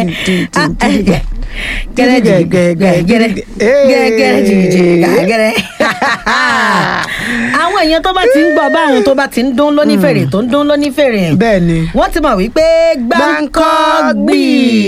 gẹ́rẹ́ gẹ́rẹ́ gẹ́rẹ́ gẹ́rẹ́ gẹ́rẹ́ àwọn èèyàn tó bá ti ń gbọ́ báwọn tó bá ti ń dún lóní fèrè tó ń dún lóní fèrè bẹ́ẹ̀ ni wọ́n ti mọ̀ wípé gbáǹkọ́gbì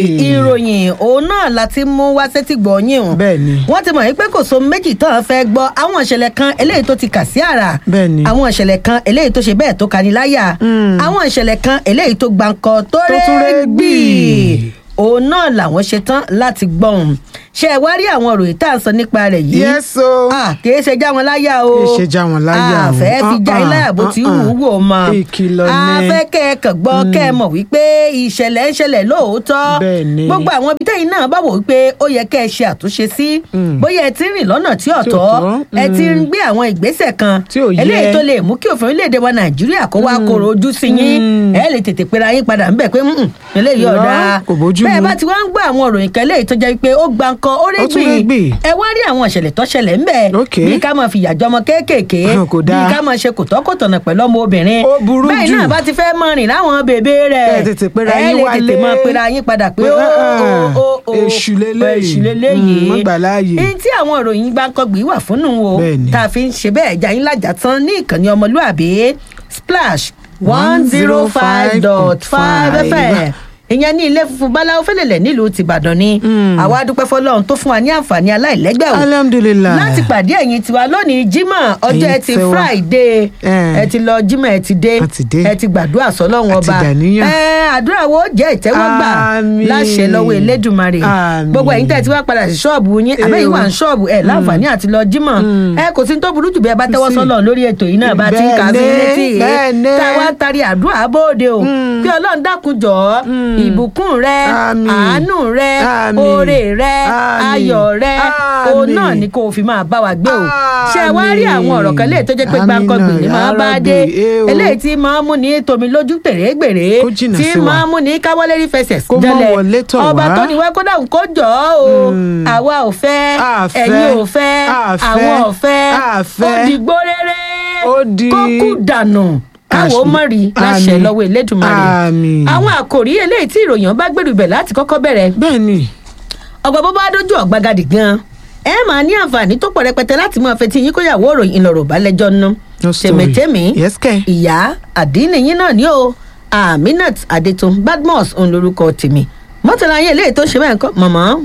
ìròyìn òun náà la ti mú wá sétí gbọ̀nyìn o bẹ́ẹ̀ ni wọ́n ti mọ̀ wípé kò so méjì tán fẹ́ gbọ́ àwọn ìṣẹ̀lẹ̀ kan eléyìí tó ti kà sí àrà bẹ́ẹ̀ ni àwọn ìṣẹ̀lẹ̀ kan eléyìí tó ṣe bẹ́ẹ̀ tó kani láyà Mm. àwọn ìṣẹ̀lẹ̀ kan eléyìí tó gbàǹkọ tó Tó tún rẹ́ rẹ́ gbì gbì. òun náà làwọn ṣe tán láti gbọ́n ṣe ẹ wá rí àwọn ìròyìn tá à ń sọ nípa rẹ̀ yìí yes o Ah, kìí ṣe já wọn láyà o Kìí ṣe já wọn láyà o. àfẹ́ fi já yín Uh-uh, láyà bó ti wù ú wò mọ́ Ìkìlọ̀ ni. àfẹ́ kẹ́ ẹ kàn gbọ́ kẹ́ ẹ mọ̀ wípé ìṣẹ̀lẹ̀ ń ṣẹlẹ̀ lóòótọ́ Bẹ́ẹ̀ ni. gbogbo àwọn ibi tẹ́yìn náà bá wò wípé ó yẹ kẹ́ ẹ ṣe àtúnṣe sí Mm. bóyá ẹ ti ń rìn lọ́nà tí ò Tí ò tọ́ tọ́, ẹ ti ń mm. gbé àwọn ìgbésẹ̀ kan Tí ò yẹ. eléyìí tó lè mú kí òfin orílẹ̀-èdè wa nàìjíríà kó wá kóró ojú sí yín Mm. ẹ lè tètè pera yín padà ńbẹ̀ pé "Mm, eléyìí Irọ́, ọ̀dà kò bójú bẹ́ẹ̀ mu. bá ti wá ń gbọ́ àwọn òròyìn kan eléyìí tó jẹ́ pé ó gba nǹkan ó Ó tún régbì régbì. ẹ wá rí àwọn ìṣẹ̀lẹ̀ tó ṣẹlẹ̀ ńbẹ̀ Ok. bí ká máa fìyà jọmọ kéékèèké Ah, kò bí dáa. ká máa ṣe kòtọ́kòtọ̀nà pẹ̀lú ọmọ obìnrin Ó burú bẹ́ẹ̀ jù. náà bá ti fẹ́ mọ rìn láwọn bèbè rẹ̀ Ẹ tètè pera ẹ yín lè wálé. tètè máa pera yín padà pé Pé, ó ah, ó ó ó èṣù leléyìí. èṣù leléyìí Mm, má gbà láàyè. Èyí tí àwọn ìròyìn gbáǹkọ́gbì wà fún nù o Bẹ́ẹ̀ni. tá a fi ń ṣe bẹ́ẹ̀ jà yín lájà tán ní ìkànnì ọmọlúàbí splash one zero five dot five fm ìyẹn ní ilé funfun báláwo fẹlẹlẹ nílùú tìbàdàn ni Mm. àwa dúpẹ́ fọlọ́run tó fún wa ní àǹfààní aláìlẹ́gbẹ́ o alhamdulilayi láti pàdé ẹ̀yin tiwa lónìí jímọ̀ ọjọ́ Ẹ̀yin ẹtì tiwa. friday Eh. ẹ ti lọ jímọ̀ ẹ ti dé A ti dé. ẹ ti gbàdúrà sọ́lọ́run A ti ọba dàníyàn. ẹ àdúrà wo jẹ́ ìtẹ́wọ́gbà Àmín. láṣẹ lọ́wọ́ elédùnmarè Àmín. gbogbo ẹ̀yin tẹ́ ẹ ti wá padà sí ṣọ́ọ̀bù yín àbẹ́yìn wà ní ṣọ́ọ̀bù ẹ̀ láǹfààní àti lọ jímọ̀ Mm. ẹ kò sí ní tó burú jù bẹ́ẹ̀ bá tẹ́wọ́ sí. sọ́lọ́run lórí ètò yìí náà bá ti ń kà sí Bẹ́ẹ̀ni, létí bẹ́ẹ̀ni. táwa ń tari àdúrà bóde o Mm. kí ọlọ́run dákun jọ̀ọ́ Mm. ìbùkún rẹ Àmín. àánú rẹ Àmín. oore rẹ Àmín. ayọ̀ rẹ òun Àmín. náà ni kò fi máa bá wa gbé o ṣé ẹ wá rí Àmín. àwọn ọ̀rọ̀ kan léè tó jẹ́ pé Àmín gbàǹkangbì náà, ni máa ya bá Rabbi, dé eh o. eléyìí tí máa mú ní tomi lójú tèrègbèrè Kó jìnnà tí sí wa. máa mú ní káwọ́lé rí fẹsẹ̀ Kó mọ́ jẹlẹ̀ wọlé tọ̀ ọba wá. tó ní wá kó dáhùn kó jọ ọ́ o Mm. àwa ò fẹ́ A fẹ́. ẹ̀yin ò fẹ́ A fẹ́. àwọn ò fẹ́ A ó fẹ́. di gbóréré Ó di- kó kú dànù káwọ́ Àṣì- mọ̀ rí láṣẹ Àmín. lọ́wọ́ elédùnmarè Àmín. àwọn àkòrí eléyìí tí ìròyìn bá gbèrú ibẹ̀ láti kọ́kọ́ bẹ̀rẹ̀ bẹ́ẹ̀ ni ọgbà bó bá dójú ọ̀gbagadì gan ẹ máa ní àǹfààní tó pọ̀ rẹpẹtẹ láti máa fetí yín kóyàwó òròyìn ìlọ̀rọ̀ balẹ̀jọ́ nù No story. tèmítèmí Yes, kẹ́. ìyá àdínníyín náà ní o aminat adetun badmus òun lorúkọ tèmi mọ́tàlá yẹn eléyìí tó ṣe bẹ́ẹ̀ kọ́ mọ̀mọ́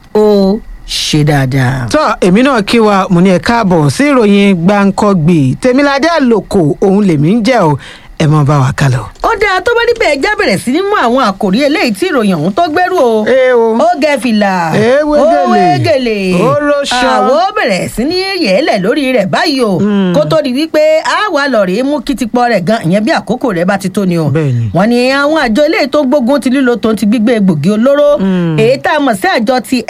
ó ṣe dáadáa. tọ́ èmi náà kí wa mo ní ẹ káàbọ̀ sí ìròyìn gbàǹkọ́gbì tèmiládé àlòkò òun lèmi ń jẹ́ o ẹ mọ bá wa kálọ. ó dáa tó bá níbẹ̀ ẹja bẹ̀rẹ̀ sí ní mú àwọn àkòrí eléyìí tí ìròyìn ọ̀hún tó gbẹ́rù o Ẹ o. ó gẹ fìlà Ẹ wé ó gèlè. wé gèlè Ó róṣọ. àwọ̀ bẹ̀rẹ̀ sí ní yẹ̀ẹ́lẹ̀ lórí rẹ̀ báyìí o Mm. kó tó di wípé a wà lọ́ọ̀rì mú kìtìpọ̀ rẹ̀ gan ìyẹn bí àkókò rẹ̀ bá ti tó ni o Bẹ́ẹ̀ni. wọ́n ní àwọn àjọ eléyìí tó gbógun ti lílo tó ti gbígbé egbògi olóró Mm. èyí tá a mọ̀ sí àjọ ti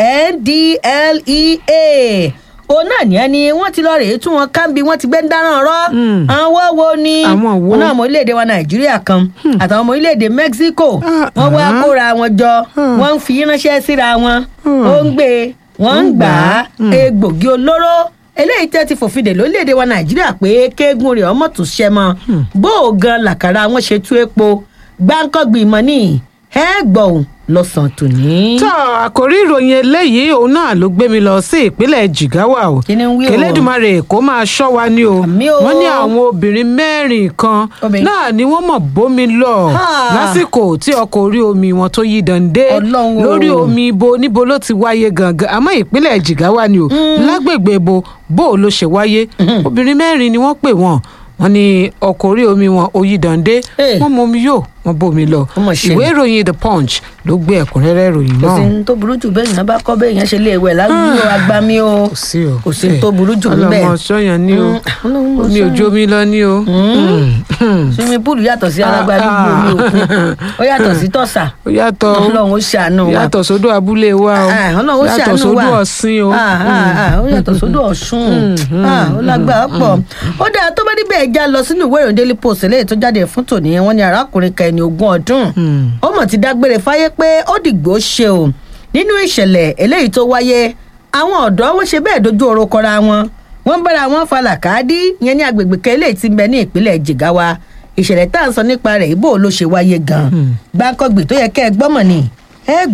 NDLEA òun náà ní ẹni wọ́n ti lọ rèé tún wọn káńbi wọ́n ti gbé ń dáràn ọ̀rọ̀ Mm. àwọn wo ni Àwọn wo? wọn náà ọmọ orílẹ̀-èdè wa nàìjíríà kan àtàwọn ọmọ orílẹ̀-èdè mexico Ah, wọ́n wá ah. kóra wọn jọ Hmm. wọ́n ń fi ránṣẹ́ síra wọn Hmm. ó ń gbé e, wọ́n ń ń gbà á gbà á. Hmm. egbògi olóró eléyìí tẹ́ ti fòfin dè lórílẹ̀‐èdè wa nàìjíríà pé kéegun rẹ̀ ọmọ tún ṣẹ́ mọ́ bó o gan làkàrà wọn ṣe tú epo gbáǹkọ́gbì mọ́ ní ẹ gbọ̀n lọ́sàn-án tòní. tọ́ àkórí ìròyìn eléyìí òun náà ló gbé mi lọ sí ìpínlẹ̀ jigawa o Kí ni ń wí o? kẹlẹ́dùmarè kó máa ṣọ́ wa ní o Àmì o. wọ́n ní àwọn obìnrin mẹ́rin kan Obìnrin. náà ni wọ́n mọ̀ bómi lọ Ha. lásìkò tí ọkọ̀ orí omi wọn tó yí dande Ọlọ́run o. lórí omi ibo níbo ló ti wáyé gangan àmọ́ ìpínlẹ̀ jigawa ni o lágbègbè ibo bó o ló ṣe wáyé obìnrin mẹ́rin ni wọ́n pè wọ́n wọ́n ní ọkọ̀ orí omi wọn ó yí dande Eh. wọ́n mọ omi yóò wọ́n bómi lọ Ó mà ṣe. ìwé ìròyìn the punch ló gbé ẹ̀kúnrẹ́rẹ́ ìròyìn kò náà sí ní tó burú jù bẹ́ẹ̀ yẹn bá kọ́ bẹ́ẹ̀ yẹn ṣe lé ewé lágbó agbami o kò sí o kò sí ní tó burú jù níbẹ̀. ọlọmọ sọyàn ni o Mm, Ọlọ́run mọ̀ omi sọ́yàn. òjò mi lọ ni o swimming pool yàtọ̀ sí alágbádí omi òkun ó yàtọ̀ sí tọ̀sà ó yàtọ̀ ọlọ́run ó ṣàánú wa yàtọ̀ sódò abúlé wa o Ah, ọlọ́run ó yàtọ̀ ṣàánú wa sódò ọ̀sìn o Ah, ah, ah, ó yàtọ̀ sódò ọ̀ṣun Ah, ó lágbára pọ̀ ó dáa tó bá níbẹ̀ já lọ sínú ìwé ìròyìn daily post eléyìí tó jáde fún tòní wọn ni arákùnrin kan ẹni ogún ọdún ó mọ̀ ti dágbére fáyé pé ó dìgbò ṣe o nínú ìṣẹ̀lẹ̀ eléyìí tó wáyé àwọn ọ̀dọ́ wọn ṣe bẹ́ẹ̀ dojú oró kọra wọn wọ́n bára wọn fa làkàdí yẹn ní agbègbè kan eléyìí tí ń bẹ ní ìpínlẹ̀ jigawa ìṣẹ̀lẹ̀ tá à ń sọ nípa rẹ̀ ibo ló ṣe wáyé gan gbàǹkọ́gbì tó yẹ kẹ́ ẹ gbọ́mọ̀ ni ẹ gbọ́ ò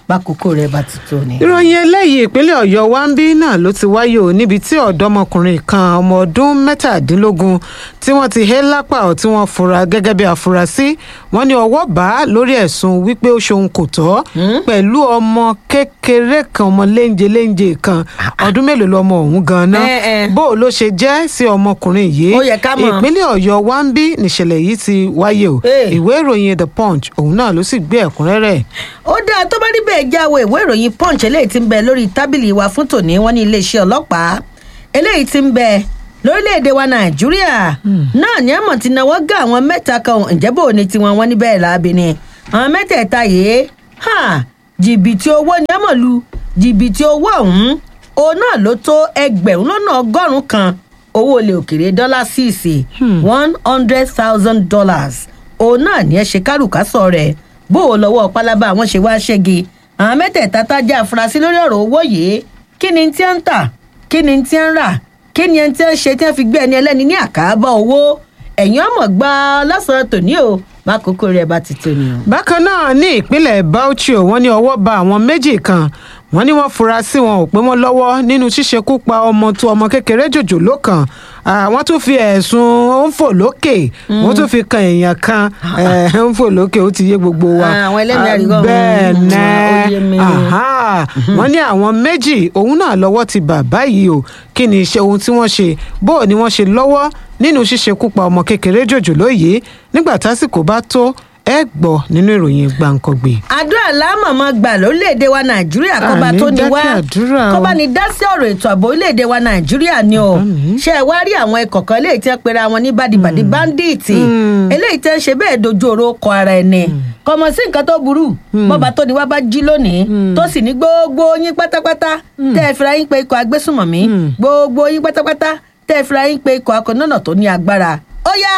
bákòókò rẹ̀ bá ti tó ni. ìròyìn eléyìí ìpínlẹ̀ ọ̀yọ́ wa ń bí náà ló ti wáyé o níbi tí ọ̀dọ́mọkùnrin kan ọmọ ọdún mẹ́tàdínlógún tí wọ́n ti hé lápá ọ̀ tí wọ́n fura gẹ́gẹ́ bí afurasí wọ́n ní ọwọ́ bá a lórí ẹ̀sùn wípé ó ṣohun kò tọ́ pẹ̀lú ọmọ kékeré kan ọmọ léńje léńje kan ọdún mélòó lọmọ ọ̀hún gan-an Eh, eh. bó o ló ṣe jẹ́ sí ọmọkùnrin yìí Ó yẹ ká mọ̀. ìpínlẹ̀ ọ̀yọ́ wa ń bí nìṣẹ̀lẹ̀ yìí ti wáyé o Eh. ìwé ìròyìn the punch òun náà ló sì gbé ẹ̀kúnrẹ́rẹ́ ó dáa tó bá rí bẹ́ẹ̀ jáwé ìwé ìròyìn punch eléyìí ti ń bẹ lórí tábìlì wa fún tòní wọn ní iléeṣẹ́ ọlọ́pàá eléyìí ti ń bẹ lórílẹ̀‐èdè wa nàìjíríà náà ní àmọ̀ ti náwó gá àwọn mẹ́ta kan ǹjẹ́ bò ní tiwọn wọn ní bẹ́ẹ̀ láabi ni àwọn mẹ́tẹ̀ẹ̀ta yìí ha, jìbìtì owó ni àmọ̀ lu jìbìtì owó ọ̀hún òun náà ló tó ẹgbẹ̀rún lọ́nà ọgọ́rùn-ún kan owó olè òkèrè dọ́là síìsì one hundred thousand dollars òun náà ní ẹ ṣe kárùkásọ rẹ̀ bó o lọ́wọ́ pálábá àwọn ṣe wá ṣẹ́gi àwọn mẹ́tẹ̀ẹ̀ta tájà afurasí lórí ọ̀rọ̀ owó yìí kí ni tí ń tà kí ni tí ń rà kí ni tí ń ṣe tí wọ́n fi gbé ẹni ẹlẹ́ni ní àkàbọ̀ owó ẹ̀yìn ọmọ gbá lọ́sàn-án tòní o bákòókò rẹ̀ bá ti tó ni o. bákan náà ní ìpínlẹ̀ bauchi wọ́n ní ọwọ́ ba àwọn méjì kan wọ́n ní wọ́n fura sí wọn ò pé wọ́n lọ́wọ́ nínú ṣíṣekú pa ọmọ tó ọmọ kékeré jòjòló kan Ah, wọ́n tún fi ẹ̀sùn ó ń fò lókè wọ́n tún fi kan èèyàn kan eh, ó ń fò lókè ó ti yé gbogbo wa Ah, àwọn ẹlẹ́mìí Ah, àrígọ́, bẹ́ẹ̀ mm, nẹ́ ó yé mi. Aha. wọ́n ní àwọn méjì òun náà lọ́wọ́ ti bà báyìí o kí ni iṣẹ́ ohun tí wọ́n ṣe bó o ni wọ́n ṣe lọ́wọ́ nínú ṣíṣekú pa ọmọ kékeré jòjòló yìí nígbà tásìkò bá tó ẹ gbọ́ nínú ìròyìn gbàǹkangbè. àdúrà lámàmá gbà lórílẹ̀‐èdè wa nàìjíríà kọ́ba Àní tó ní wá dákẹ́ àdúrà o. kọ́ba ní dá sí ọ̀rọ̀ ètò ààbò orílẹ̀‐èdè wa nàìjíríà ni o Àmín. ṣé ẹ wá rí àwọn ikọ̀ kan eléyìí tí wọ́n pera wọn ní bádìbàdì báńdíìtì eléyìí tí wọ́n ṣe bẹ́ẹ̀ dojú oró kọ ara ẹni kọmọ sí nǹkan tó burú bọ́ba tó ní wá bá jí lónìí tó sì ní gbogbo yín pátápátá tẹ́ ẹ fira yín pé ikọ̀ agbésùmọ̀mí gbogbo yín pátápátá tẹ́ ẹ fira yín pé ikọ̀ akọ̀nọ́nà tó ní agbára ó yá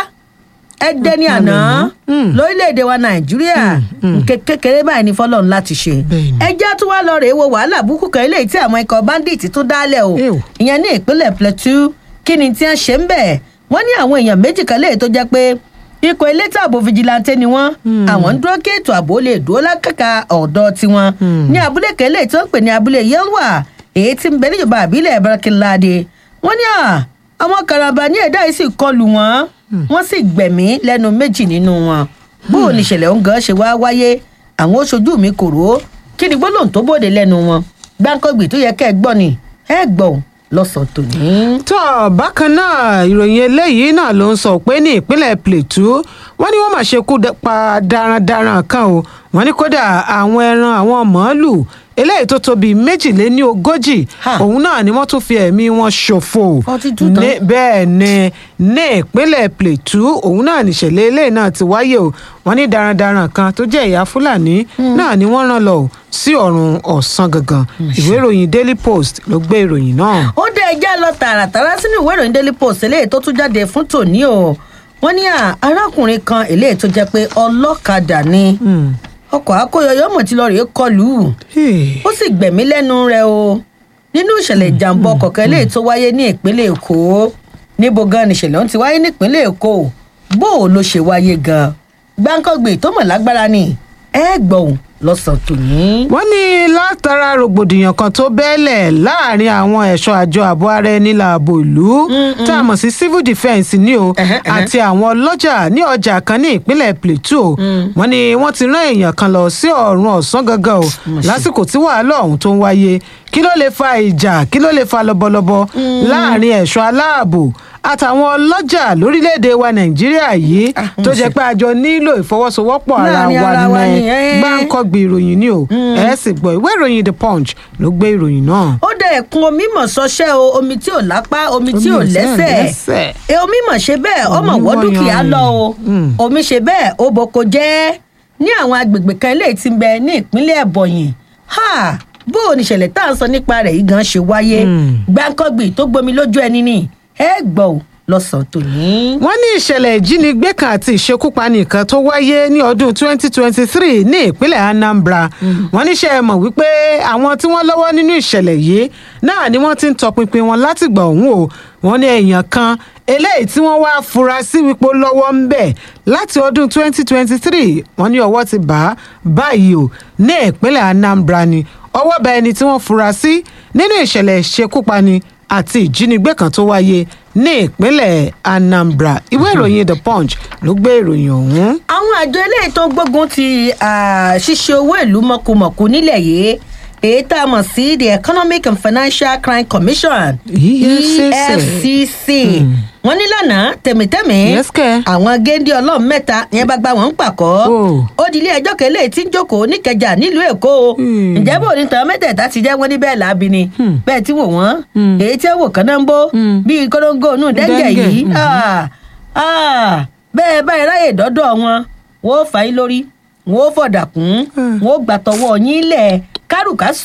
ẹ dẹni àná lórílẹ̀‐èdè wa nàìjíríà nke kékeré báyìí ní fọlọ́run láti ṣe Bẹ́ẹ̀ni. ẹjẹ́ tún wá lọ rèé wo wàhálà búkú kan eléyìí tí àwọn ikọ̀ bandits tún dálẹ̀ o Ew. ìyẹn ní ìpínlẹ̀ plateau kí ni tí wọ́n ṣe ń bẹ̀ wọ́n ní àwọn èèyàn méjì kan léyìí tó jẹ́ pé ikọ̀ elétò ààbò fìjìláńtẹ́ ni wọ́n àwọn ń dúró kí ètò ààbò lè dúró lákàkà ọ̀dọ́ tiwọn ní abúlé kan eléyìí tí wọ́n ń pè ní abúlé yelwa èyí tí ń bẹ níjọba àbílẹ̀ barakinlade wọ́n ní à àwọn karambà ní ẹ̀dá yìí sì kọlù wọ́n wọ́n sì gbẹ̀mí lẹ́nu méjì nínú wọn bó o ní ìṣẹ̀lẹ̀ ọ̀hún gan ṣe wá wáyé àwọn oṣojú mi kò rò ó kí ni gbólóhùn tó bòde lẹ́nu wọn gbáǹkọ́gbì tó yẹ kẹ́ ẹ gbọ́ ni ẹ gbọ́ ò lọ́sàn-án tòní. tó bákan náà ìròyìn eléyìí náà ló ń sọ pé ní ìpínlẹ̀ plateau wọ́n ní wọ́n máa ṣekú dẹ- pa darandaran kan o wọ́n ní kódà àwọn ẹran àwọn màálùú eléyìí tó tóbi méjìléní ogójì Ha. òun náà ni wọ́n tún fi ẹ̀mí wọn ṣòfò 42 tán. Ní- bẹ́ẹ̀ ni ní ìpínlẹ̀ plateau òun náà nìṣẹ̀lẹ̀ eléyìí náà ti wáyé o wọ́n ní darandaran kan tó jẹ́ ìyá fúlàní náà ni wọ́n rán lọ o sí ọ̀run ọ̀sán gangan ìwé ìròyìn daily post ló gbé ìròyìn náà. ó dé ẹjẹ́ lọ tààràtàrà sínú ìwé ìròyìn daily post eléyìí tó tún jáde fún tòní o wọ́n ní à, arákùnrin kan eléyìí tó jẹ́ pé ọlọ́kadà ni ọkọ̀ akóyọyọ mọ̀ tí lọ rèé kọlù ú Hey. ó sì gbẹ̀mí lẹ́nu rẹ̀ o nínú ìṣẹ̀lẹ̀ ìjàmbá ọkọ̀ kan eléyìí tó wáyé ní ìpínlẹ̀ èkó níbo gan nìṣẹ̀lẹ̀ ọ̀hún ti wáyé nípínlẹ̀ èkó bó o ló ṣe wáyé gan gbáǹkọ́gbè tó mọ̀ lágbára ni ẹ gbọ̀n lọ́sàn-án tòní. wọ́n ní látara rògbòdìyàn kan tó bẹ́ẹ̀lẹ̀ láàrin àwọn ẹ̀ṣọ́ àjọ ààbò ara ẹni láàbò ìlú tá a mọ̀ sí civil defence ní o Ẹhẹ́, ẹhẹ́. àti àwọn ọlọ́jà ní ọjà kan ní ìpínlẹ̀ plateau wọ́n ní wọ́n ti rán èèyàn kan lọ sí ọ̀run ọ̀sán gangan o lásìkò tí wàhálà ọ̀hún tó ń wáyé kí ló lè fa ìjà kí ló lè fa lọ́bọ̀lọ́bọ̀ láàrin ẹ̀ṣọ́ aláàbò àtàwọn ọlọ́jà lórílẹ̀‐èdè wa nàìjíríà yìí Ah, tó mo jẹ́ ṣe. pé àjọ nílò ìfọwọ́sowọ́pọ̀ ara Láàrin wa ara wa ní ni, ẹ́. gbáǹkọ́gbì ìròyìn ni o ẹ sì gbọ́ ìwé ìròyìn the punch ló gbé ìròyìn náà. ó dẹ ẹkún omi mọ̀ sọ́ṣẹ́ o omi tí ò lápá omi tí ò Omi ò lẹ́sẹ̀ lẹ́sẹ̀. e omi mọ̀ ṣe bẹ́ẹ̀ ọmọ Omi wọ́ wọ́ dúkìá yanrìn. lọ o Mm. omi ṣe bẹ́ẹ̀ ó boko jẹ́ ní àwọn agbègbè kan eléyìí tí ń bẹ ní ìpínlẹ̀ ẹ̀bọ̀yìn ha bó o níṣẹ̀lẹ̀ tá à ń sọ nípa rẹ̀ yìí gan ṣe wáyé Mm. gbáǹkọ́gbì tó gbomi lójú ẹni ni ẹ gbọ́ ò lọ́sàn-án tòní. wọ́n ní ìṣẹ̀lẹ̀ ìjínigbé kan àti ìṣekúpani kan tó wáyé ní ọdún 2023 ní ìpínlẹ̀ anambra wọ́n ní ṣe é mọ̀ wípé àwọn tí wọ́n lọ́wọ́ nínú ìṣẹ̀lẹ̀ yìí náà ni wọ́n ti ń tọpinpin wọn látìgbà ọ̀hún o wọ́n ní èèyàn kan eléyìí tí wọ́n wá fura sí wípé ó lọ́wọ́ ń bẹ̀ láti ọdún 2023 wọ́n ní ọwọ́ ti bá a báyìí o ní ìpínlẹ̀ Anambra ni ọwọ́ bá ẹni tí wọ́n fura sí nínú ìṣẹ̀lẹ̀ ìṣekúpani àti ìjínigbé kan tó wáyé ní ìpínlẹ̀ Anambra ìwé ìròyìn The Punch ló gbé ìròyìn ọ̀hún. àwọn àjọ eléyìí tó ń gbógun ti ah, ṣíṣe owó ìlú mọ̀kùmọ̀kù nílẹ̀ yìí èyí tá a mọ̀ sí the economic and financial crime commission EFCC. efcc wọ́n ní lánàá tẹ̀mítẹ́mí Yes, kẹ́. àwọn géńdé ọlọ́run mẹ́ta yẹn bá gba wọn ń pàkọ́ Oh. ó di ilé ẹjọ́ kẹlẹ́ tí ń jókòó níkẹjà nílùú èkó Hmm. ǹjẹ́ bò ní tàn mẹ́tẹ̀ẹ̀ta ti jẹ́ wọ́n ní bẹ́ẹ̀ láabi ni bẹ́ẹ̀ tí wò wọ́n Hmm. èyí tí wò kán náà ń bó Hmm. bíi kóróńgò nù dẹ́ngẹ̀ Dẹ́ngẹ̀, yìí mhm. Ah, ah, bẹ́ẹ̀ báyìí ráyè dọ́dọ̀ wọn wọ́n ó fà yín lórí wọ́n ó fọ̀dà kún Hmm. wọ́n ó gbàtọ̀wọ́ yín lẹ̀ kárùkásù